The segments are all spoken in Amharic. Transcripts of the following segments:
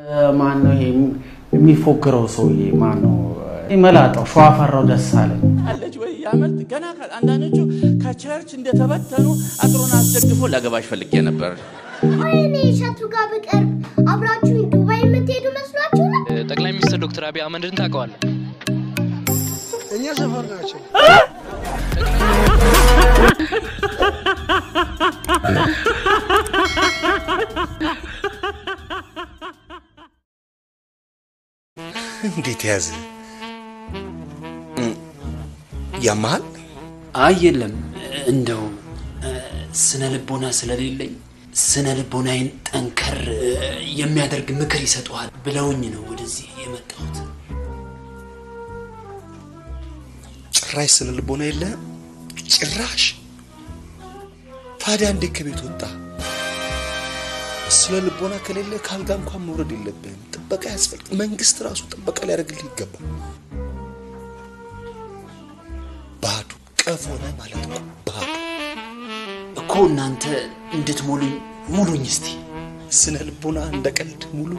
ማን ነው ይሄ የሚፎክረው ሰውዬ? ማን ነው መላጣው? ሸዋፈራው ደሳለኝ አለች ወይ ያመልጥ ገና አንዳንዶቹ ከቸርች እንደተበተኑ አጥሩን አስደግፎ ላገባሽ ፈልጌ ነበር። ወይኔ እሸቱ ጋር ብቀርብ አብራችሁኝ ዱባይ የምትሄዱ መስሏችሁ ነው? ጠቅላይ ሚኒስትር ዶክተር አብይ አህመድን ታውቀዋለህ? እኛ ሰፈር ናቸው። እንዴት ያዘ? ያመሃል? አይ የለም፣ እንደው ስነ ልቦና ስለሌለኝ ስነ ልቦናዬን ጠንከር የሚያደርግ ምክር ይሰጠዋል ብለውኝ ነው ወደዚህ የመጣሁት። ጭራሽ ስነ ልቦና የለህም? ጭራሽ ታዲያ እንዴት ከቤት ወጣ? ስነ ልቦና ከሌለ ካልጋ እንኳን መውረድ የለብህም። ጥበቃ ያስፈልግ። መንግስት ራሱ ጥበቃ ሊያደርግልህ ይገባል። ባዶ ቀፎ ነህ ማለት እኮ ባዶ። እኮ እናንተ እንድትሞሉኝ ሙሉኝ እስቲ። ስነ ልቦና እንደ ቀልድ ሙሉ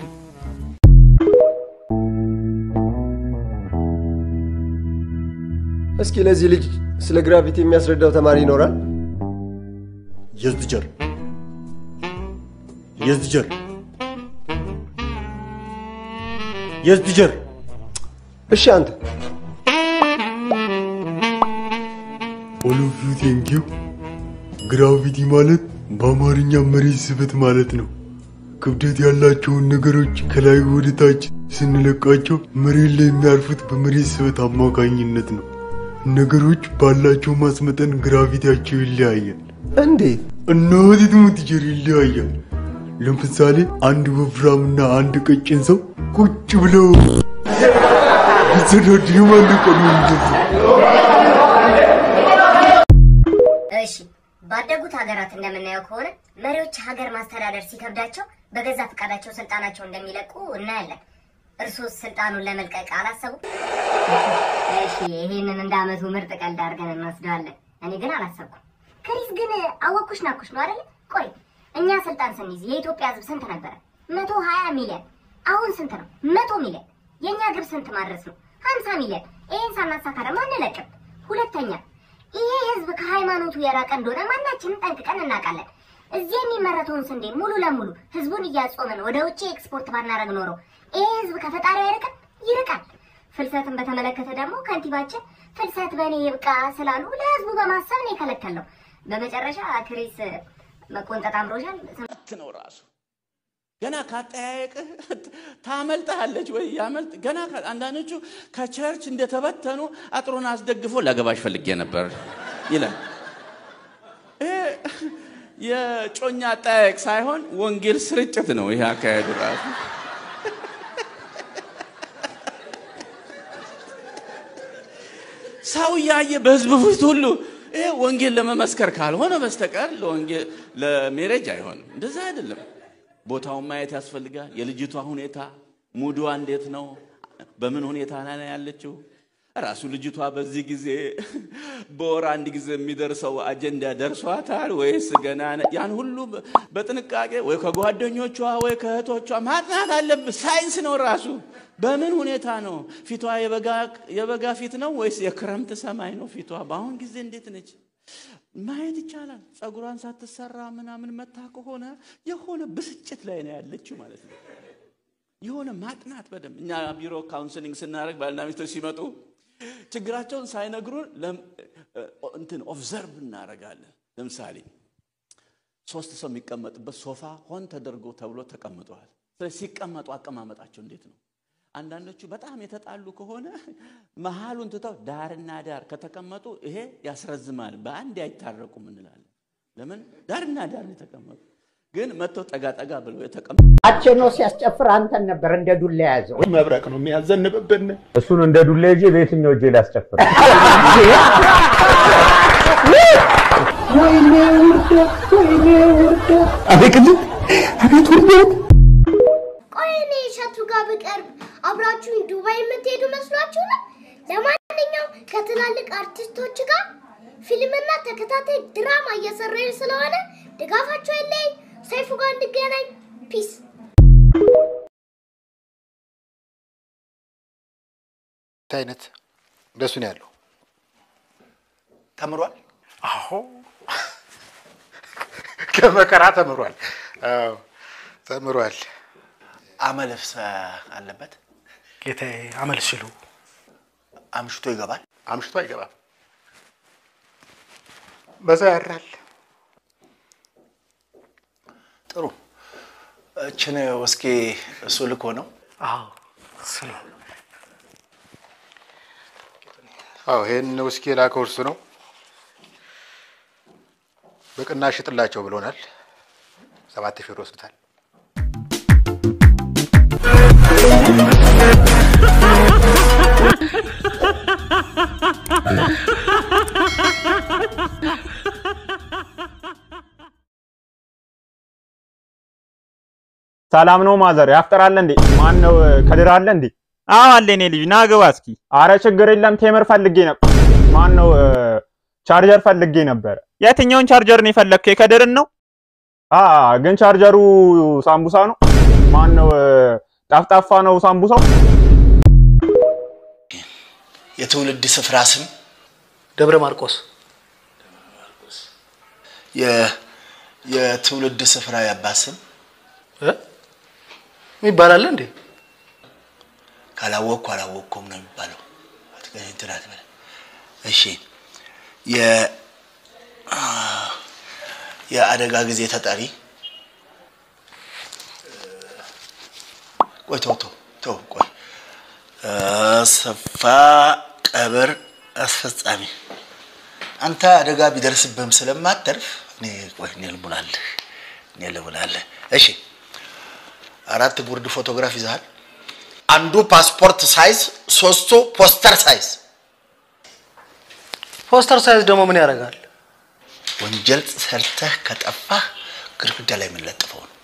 እስኪ ለዚህ ልጅ ስለ ግራቪቲ የሚያስረዳው ተማሪ ይኖራል? የዝጀር የዝጀር የዝጀር እሺ አንተ ኦል ኦፍ ዩ ቴንክ ዩ። ግራቪቲ ማለት በአማርኛ መሬት ስበት ማለት ነው። ክብደት ያላቸውን ነገሮች ከላይ ወደ ታች ስንለቃቸው መሬት ላይ የሚያርፉት በመሬት ስበት አማካኝነት ነው። ነገሮች ባላቸው ማስመጠን ግራቪቲያቸው ይለያያል። እንዴት? እናት ትሙት ቲቸር ይለያያል። ለምሳሌ አንድ ወፍራምና አንድ ቀጭን ሰው ቁጭ ብለው ቢሰዳድ የማን ቀድሞ የሚደርሰው? እሺ ባደጉት ሀገራት እንደምናየው ከሆነ መሪዎች ሀገር ማስተዳደር ሲከብዳቸው በገዛ ፈቃዳቸው ስልጣናቸው እንደሚለቁ እናያለን። እርሶስ ስልጣኑን ለመልቀቅ አላሰቡ? እሺ ይሄንን እንደ አመቱ ምርጥ ቀልድ አድርገን እንወስደዋለን። እኔ ግን አላሰብኩም። ክሪስ ግን አወኩሽ ናኩሽ ነው አይደል? ቆይ እኛ ስልጣን ስንይዝ የኢትዮጵያ ሕዝብ ስንት ነበረ? መቶ ሀያ ሚሊዮን። አሁን ስንት ነው? መቶ ሚሊዮን። የእኛ ግብ ስንት ማድረስ ነው? ሀምሳ ሚሊዮን። ይህን ሳናሳካ ደግሞ አንለቅም። ሁለተኛ ይሄ ህዝብ ከሃይማኖቱ የራቀ እንደሆነ ማናችንም ጠንቅቀን እናውቃለን። እዚህ የሚመረተውን ስንዴ ሙሉ ለሙሉ ህዝቡን እያጾምን ወደ ውጭ ኤክስፖርት ባናረግ ኖሮ ይሄ ህዝብ ከፈጣሪ አይርቅም? ይርቃል። ፍልሰትን በተመለከተ ደግሞ ከንቲባችን ፍልሰት በእኔ ይብቃ ስላሉ ለህዝቡ በማሰብ ነው የከለከለው። በመጨረሻ ክሪስ መቆንጠጥ አምሮሻል። ነው ራሱ ገና ካጠያየቅህ ታመልጠሃለች ወይ ያመልጥ ገና ካ- አንዳንዶቹ ከቸርች እንደተበተኑ አጥሩን አስደግፎ ላገባሽ ፈልጌ ነበር ይላል። ይሄ የጮኛ አጠያየቅ ሳይሆን ወንጌል ስርጭት ነው። ይሄ አካሄዱ ራሱ ሰው እያየ በህዝብ ፊት ሁሉ ይሄ ወንጌል ለመመስከር ካልሆነ በስተቀር ለወንጌል ለሜሬጅ አይሆንም። እንደዛ አይደለም። ቦታውን ማየት ያስፈልጋል። የልጅቷ ሁኔታ ሙዷ እንዴት ነው? በምን ሁኔታ ላይ ነው ያለችው? ራሱ ልጅቷ በዚህ ጊዜ በወር አንድ ጊዜ የሚደርሰው አጀንዳ ደርሷታል ወይስ ገና ነ- ያን ሁሉ በ- በጥንቃቄ ወይ ከጓደኞቿ ወይ ከእህቶቿ ማጥናት አለብህ። ሳይንስ ነው ራሱ። በምን ሁኔታ ነው ፊቷ? የበጋ- የበጋ ፊት ነው ወይስ የክረምት ሰማይ ነው ፊቷ? በአሁን ጊዜ እንዴት ነች? ማየት ይቻላል። ጸጉሯን ሳትሰራ ምናምን መታ ከሆነ የሆነ ብስጭት ላይ ነው ያለችው ማለት ነው። የሆነ ማጥናት በደንብ እኛ ቢሮ ካውንስሊንግ ስናደርግ ባልና ሚስቶች ሲመጡ ችግራቸውን ሳይነግሩን ለም- እንትን ኦብዘርቭ እናደርጋለን። ለምሳሌ ሶስት ሰው የሚቀመጥበት ሶፋ ሆን ተደርጎ ተብሎ ተቀምጠዋል። ስለዚህ ሲቀመጡ አቀማመጣቸው እንዴት ነው? አንዳንዶቹ በጣም የተጣሉ ከሆነ መሀሉን ትተው ዳርና ዳር ከተቀመጡ ይሄ ያስረዝማል፣ በአንድ አይታረቁም እንላለን። ለምን ዳርና ዳር ነው የተቀመጡ? ግን መጥተው ጠጋ ጠጋ ብለው የተቀመጡ አቸኖ ሲያስጨፍር አንተን ነበር እንደ ዱላ የያዘው። መብረቅ ነው የሚያዘንብብን። እሱን እንደ ዱላ ይዤ በየትኛው እጄ ላስጨፍር? ወይኔ ውርደት፣ ወይኔ ውርደት። አቤት ቅድም አቤት ውርደት ቆይ እኔ እሸቱ ጋር ብቀርብ አብራችሁኝ ዱባይ የምትሄዱ መስሏችሁ ነው? ለማንኛውም ከትላልቅ አርቲስቶች ጋር ፊልምና ተከታታይ ድራማ እየሰራን ስለሆነ ድጋፋቸው የለኝ። ሰይፉ ጋር እንገናኝ። ፒስ አይነት እንደሱ ነው ያለው። ተምሯል። አዎ ከመከራ ተምሯል። አዎ ተምሯል። አመልስ አለበት ጌታዬ። አመል ሲሉ አምሽቶ ይገባል። አምሽቶ አይገባም፣ በዛ ያራል። ጥሩ። እችን ወስኬ እሱ ልኮ ነው። አዎ ስለ አዎ ይሄን ውስኪ የላከው እርሱ ነው። በቅናሽ ሽጥላቸው ብሎናል። ሰባት ሺህ ብር ወስዱታል። ሰላም ነው ማዘር? ያፍጠራል እንዴ? ማን ነው ከድር አለ እንዴ? አዎ አለ። እኔ ልጅ ና ግባ እስኪ። አረ ችግር የለም ቴምር ፈልጌ ነበር። ማን ነው ቻርጀር ፈልጌ ነበር። የትኛውን ቻርጀር ነው የፈለግከው? የከድርን ነው? አ ግን ቻርጀሩ ሳምቡሳ ነው። ማን ነው ጠፍጣፋ ነው ሳምቡሳው? የትውልድ ስፍራ ስም ደብረ ማርቆስ። የ- የትውልድ ስፍራ የአባት ስም ይባላል እንዴ? ካላወቅኩ አላወቅኩም ነው የሚባለው። አትገ- እንትን አትበል። እሺ የ የአደጋ ጊዜ ተጠሪ ቆይ ተው ተው ተው ቆይ አሰፋ ቀብር አስፈጻሚ አንተ አደጋ ቢደርስብህም ስለማተርፍ እኔ ቆይ እኔ ልሙላለህ እኔ ልሙላለህ እሺ አራት ጉርድ ፎቶግራፍ ይዘሃል አንዱ ፓስፖርት ሳይዝ ሶስቱ ፖስተር ሳይዝ ፖስተር ሳይዝ ደግሞ ምን ያደርጋል? ወንጀል ሰርተህ ከጠፋህ ግድግዳ ላይ የምንለጥፈው ነው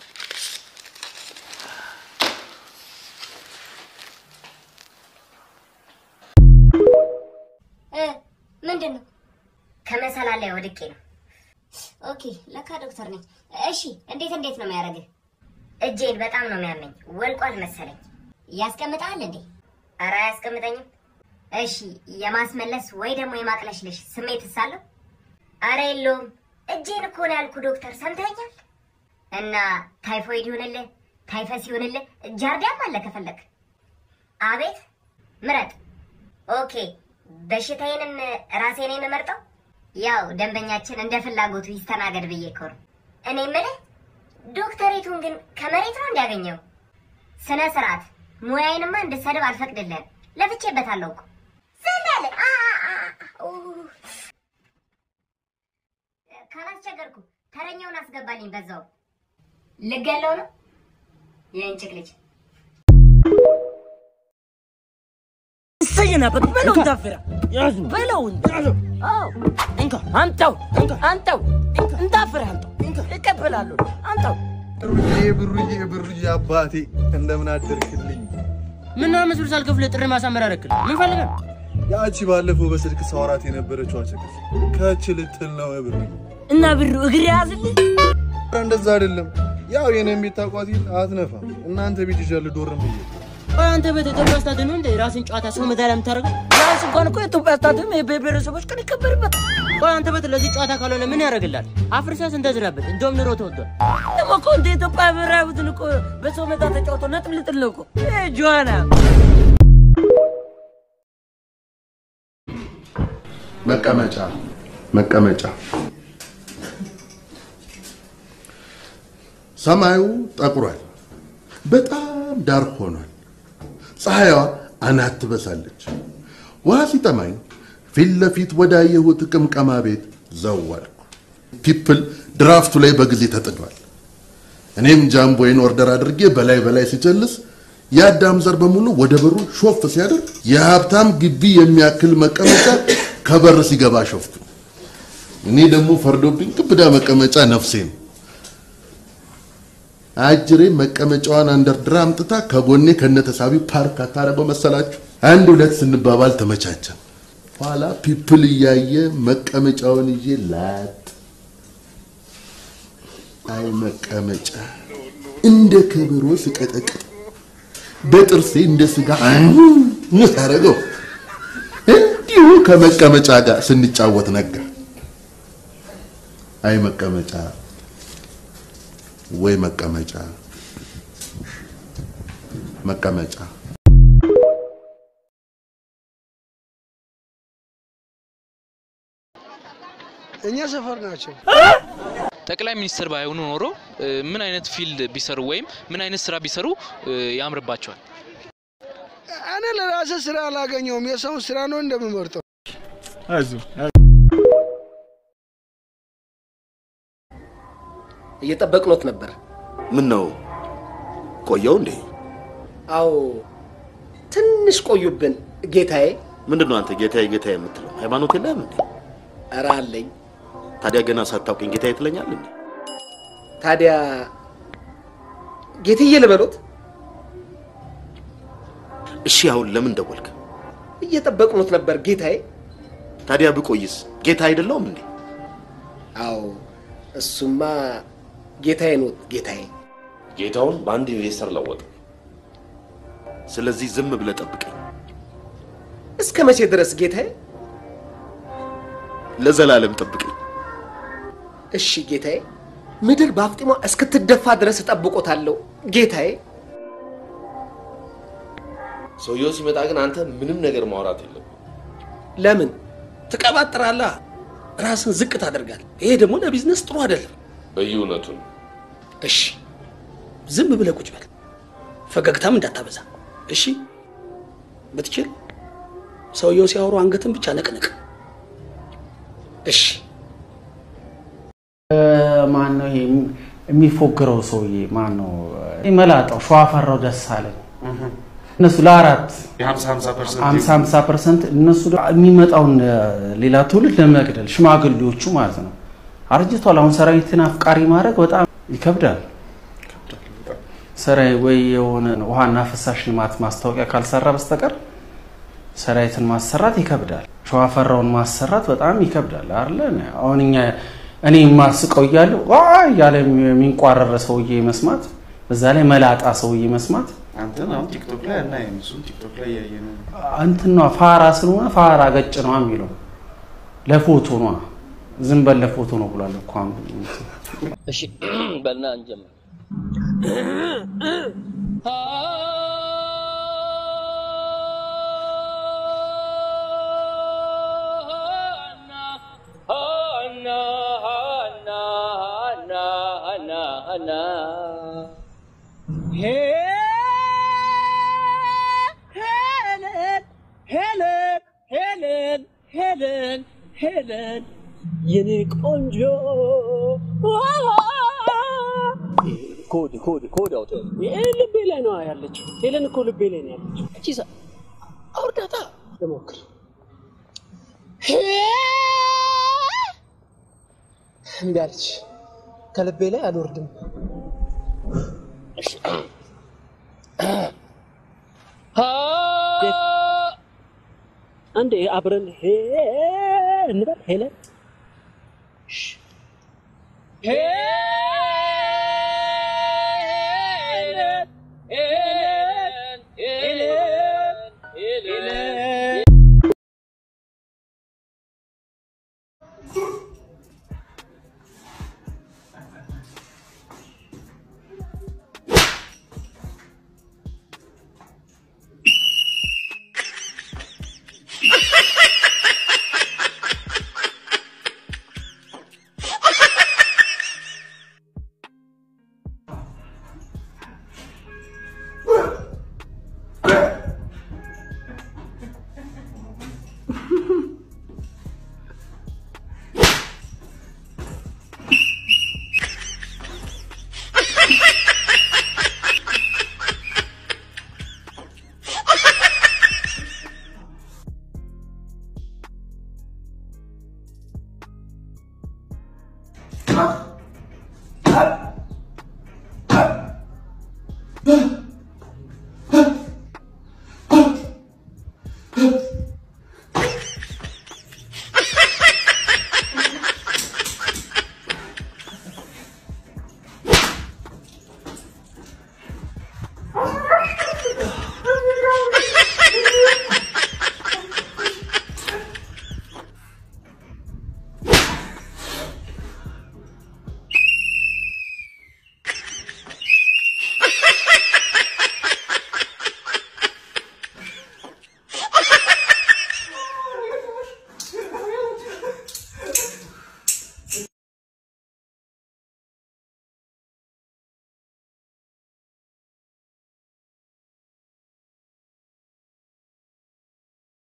እ ምንድን ነው? ከመሰላል ላይ ወድቄ ነው። ኦኬ ለካ ዶክተር ነኝ። እሺ እንዴት እንዴት ነው የሚያደርግህ? እጄን በጣም ነው የሚያመኝ፣ ወልቋል መሰለኝ። ያስቀምጣል እንዴ? ኧረ አያስቀምጠኝም። እሺ የማስመለስ ወይ ደግሞ የማቅለሽለሽ ስሜት ሳለሁ? ኧረ የለውም። እጄን እኮ ነው ያልኩ ዶክተር፣ ሰምተኛል። እና ታይፎይድ ይሁንልህ፣ ታይፈስ ይሁንልህ፣ ጃርዲያም አለ ከፈለግ። አቤት ምረጥ። ኦኬ በሽታዬንም ራሴ ነኝ የምመርጠው። ያው ደንበኛችን እንደ ፍላጎቱ ይስተናገድ ብዬ እኮ ነው። እኔ የምልህ ዶክተሬቱን ግን ከመሬት ነው እንዲያገኘው? ስነ ስርዓት ሙያዬንማ እንድሰድብ አልፈቅድልህም። ለፍቼበታለሁ እኮ ዝም በል። አ አ አ ኡ። ካላስቸገርኩ ተረኛውን አስገባልኝ። በዛው ልገለው ነው የእንጭቅ ልጅ ሰየናበት በለው እንዳፈራ በለው አዎ እንካ አምጣው አምጣው እንዳፈራ አምጣው እቀበላለሁ አምጣው ብሩዬ ብሩዬ ብሩዬ አባቴ እንደምን አደርክልኝ? ምን አመት ብር ሳልከፍልህ ጥሪ ማሳመር አደረክል ምን ፈልገህ ነው? ያቺ ባለፈው በስልክ ሳወራት የነበረችው አቸከስ ከች ልትል ነው ብር እና ብሩ እግር ያዝልህ ኧረ እንደዛ አይደለም። ያው የኔን ቤት ታውቋት የለ አትነፋም። እናንተ ቤት ይዣል ዶርም ብዬ ቆይ አንተ ቤት ኢትዮጵያ ስታድን ነው እንደ ራስን ጨዋታ ሰው መዳሪያ የምታደርገው? ቢያንስ እንኳን እኮ ኢትዮጵያ ስታድን የብሔር ብሔረሰቦች ቀን ይከበርበት። ቆይ አንተ ቤት ለዚህ ጨዋታ ካልሆነ ምን ያደርግላል? አፍርሳስ እንደዝራበት እንደውም ኑሮ ተወዷል። ደግሞ እኮ እንደ ኢትዮጵያ ብሔራዊ ቡድን እኮ በሰው ሜዳ ተጫውቶ ነጥብ ልጥል ነው እኮ ይሄ ጆዋና መቀመጫ መቀመጫ ሰማዩ ጠቁሯል፣ በጣም ዳር ሆኗል። ፀሐይዋ አናት ትበሳለች። ውሃ ሲጠማኝ ፊት ለፊት ወዳየሁት ቅምቀማ ቤት ዘወርኩ። ፒፕል ድራፍቱ ላይ በጊዜ ተጥዷል። እኔም ጃምቦዬን ኦርደር አድርጌ በላይ በላይ ሲጨልስ የአዳም ዘር በሙሉ ወደ በሩ ሾፍ ሲያደርግ የሀብታም ግቢ የሚያክል መቀመጫ ከበር ሲገባ ሾፍኩ። እኔ ደግሞ ፈርዶብኝ ግብዳ መቀመጫ ነፍሴ ነው። አጅሬ መቀመጫዋን አንደርድራ አምጥታ ከጎኔ ከነተሳቢ ፓርክ አታረገው መሰላችሁ? አንድ ሁለት ስንባባል ተመቻቸን። ኋላ ፒፕል እያየ መቀመጫውን ይዤ ላጥ አይ መቀመጫ እንደ ከበሮ ስቀጠቅጥ በጥርሴ እንደ ስጋ ምን ታደርገው? እንዲሁ ከመቀመጫ ጋር ስንጫወት ነጋ። አይ መቀመጫ ወይ መቀመጫ መቀመጫ እኛ ሰፈር ናቸው። ጠቅላይ ሚኒስትር ባይሆኑ ኖሮ እ፣ ምን አይነት ፊልድ ቢሰሩ ወይም ምን አይነት ስራ ቢሰሩ እ፣ ያምርባቸዋል? እኔ ለራሴ ስራ አላገኘውም። የሰውን ስራ ነው እንደምመርጠው። እየጠበቅኖት ነበር። ምን ነው ቆየው እንዴ? አዎ ትንሽ ቆዩብን ጌታዬ። ምንድን ነው አንተ ጌታዬ ጌታዬ የምትለው? ሃይማኖት የለህም እንዴ? ኧረ አለኝ። ታዲያ ገና ሳታውቀኝ ጌታዬ ትለኛል እንዴ? ታዲያ ጌትዬ ልበሎት? እሺ አሁን ለምን ደወልክ? እየጠበቅኖት ነበር ጌታዬ። ታዲያ ብቆይስ ጌታ አይደለሁም እንዴ? አዎ እሱማ ጌታዬ ኖት ጌታዬ። ጌታውን በአንድ ኢንቨስተር ለወጠ። ስለዚህ ዝም ብለህ ጠብቀኝ። እስከ መቼ ድረስ ጌታዬ? ለዘላለም ጠብቀኝ። እሺ ጌታዬ። ምድር በአፍጢሟ እስክትደፋ ድረስ እጠብቆታለሁ ጌታዬ። ሰውየው ሲመጣ ግን አንተ ምንም ነገር ማውራት የለም። ለምን ትቀባጥራለህ? ራስን ዝቅ ታደርጋል። ይሄ ደግሞ ለቢዝነስ ጥሩ አይደለም። በየእውነቱን እሺ ዝም ብለህ ቁጭ በል፣ ፈገግታም እንዳታበዛ። እሺ ብትችል ሰውየው ሲያወሩ አንገትን ብቻ ነቅንቅ። እሺ ማን ነው ይሄ የሚፎግረው ሰውዬ? ማን ነው መላጣው? ሸዋፈራው ደሳለኝ እነሱ ለአራት ሀምሳ ሀምሳ ፐርሰንት እነሱ ደግሞ የሚመጣውን ሌላ ትውልድ ለመግደል ሽማግሌዎቹ ማለት ነው። አርጅቷል። አሁን ሰራዊትን አፍቃሪ ማድረግ በጣም ይከብዳል። ሰራዊ ወይ የሆነ ውሃና ፍሳሽ ልማት ማስታወቂያ ካልሰራ በስተቀር ሰራዊትን ማሰራት ይከብዳል። ሸዋፈራውን ማሰራት በጣም ይከብዳል አይደለ? አሁን እኛ እኔ የማስቀው እያለሁ ዋ እያለ የሚንቋረረ ሰውዬ መስማት፣ በዛ ላይ መላጣ ሰውዬ መስማት አንተን አሁን ቲክቶክ ላይ አናይም። እሱን ቲክቶክ ላይ እያየ ነው። እንትን ነዋ ፋራ ስለሆነ ፋራ ገጭ ነዋ የሚለው ለፎቶ ነዋ። ዝም በል ለፎቶ ነው ብሏል እኮ አሁን። እሺ በልና እንጀምር። ሄለን ሄለን ሄለን ሄለን የኔ ቆንጆ ኮድ ኮድ ኮድ አውጥ ልቤ ላይ ነው ያለችው። ሄለን እኮ ልቤ ላይ ነው ያለችው። እቺ ሰ አውርዳታ ልሞክር። እምቢ አለች። ከልቤ ላይ አልወርድም። እሺ አንዴ አብረን ሄ እንበል ሄለን ሄ